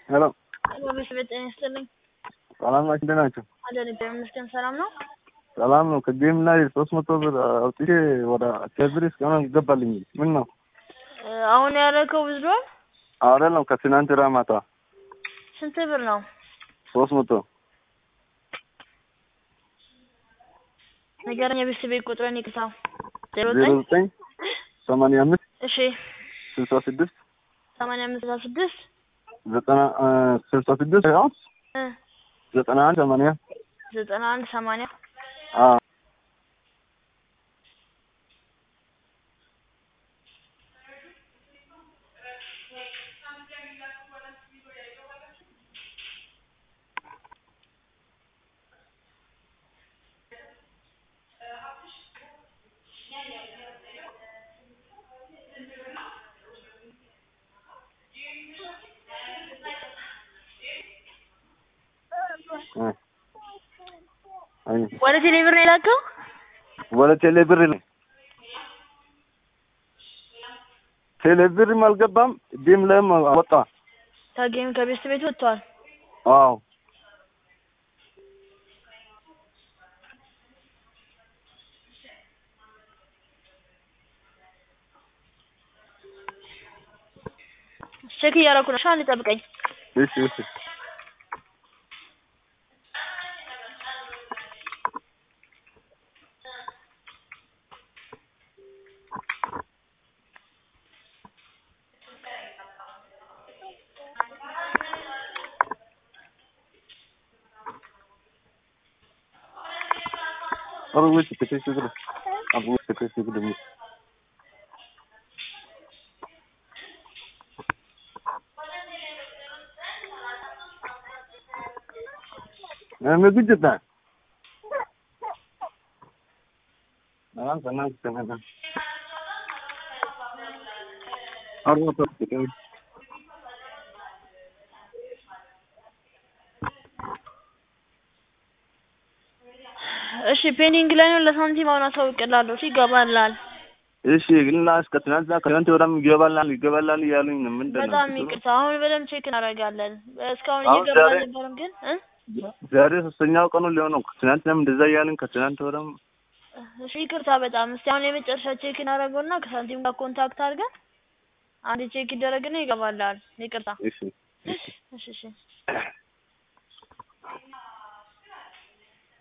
ሄሎ በቤት ጤና ይስጥልኝ። ሰላም ናችሁ? እንዴት ናቸው? አለን እግዚአብሔር ይመስገን ሰላም ነው። ሰላም ነው። ከጌም ላይ ሶስት መቶ ብር አውጥቼ ወደ ቴብር እስካሁን ይገባልኝ። ምን ነው እ አሁን ያደረከው ብዝዷል። አይደለም ከትናንት ራ ማታ ስንት ብር ነው? ሶስት መቶ ንገረኝ። የቤተሰብ ቤት ቁጥርን ይቅታ። ዜሮ ዜሮ ዘጠኝ ዘጠኝ ሰማንያ አምስት እሺ ስልሳ ስድስት ሰማንያ አምስት ስልሳ ስድስት ዘጠና እ ስልሳ ስድስት ያው እ ዘጠና አንድ ሰማንያ ዘጠና አንድ ሰማንያ አ እ አይ ወደ ቴሌብር ነው የላከው። ወደ ቴሌ ብር ነው ቴሌ ብርም አልገባም። ዲም ላይም ወጣ። ከጌም ከቤተሰብ ቤት ወጥቷል። አዎ ቼክ እያደረኩ ነው። ሻን ጠብቀኝ። እሺ እሺ अब वो कितने से कर अब वो कितने से कर मैं कुछ देता है ना करना करना ना और वो तो कितने እሺ ፔንዲንግ ላይ ነው። ለሳንቲም አሁን አሳውቅልሃለሁ። እሺ ይገባልሃል። እሺ ግን ላ እስከ ትናንት ከትናንት ወዲያም ይገባላል ይገባላል እያሉኝ ነው። ምንድን ነው በጣም ችግሩ? ይቅርታ። አሁን በደንብ ቼክ እናደርጋለን። እስካሁን አሁን እየገባ ዛሬ- አልነበረም ግን እ ዛሬ ሶስተኛው ቀኑ ሊሆነው ትናንትናም እንደዛ እያሉኝ ከትናንት ወዲያም እሺ ይቅርታ በጣም እስቲ አሁን የመጨረሻ ቼክ እናደርገውና ከሳንቲም ጋር ኮንታክት አድርገን አንድ ቼክ ይደረግና ይገባልሃል። ይቅርታ። እሺ እሺ እሺ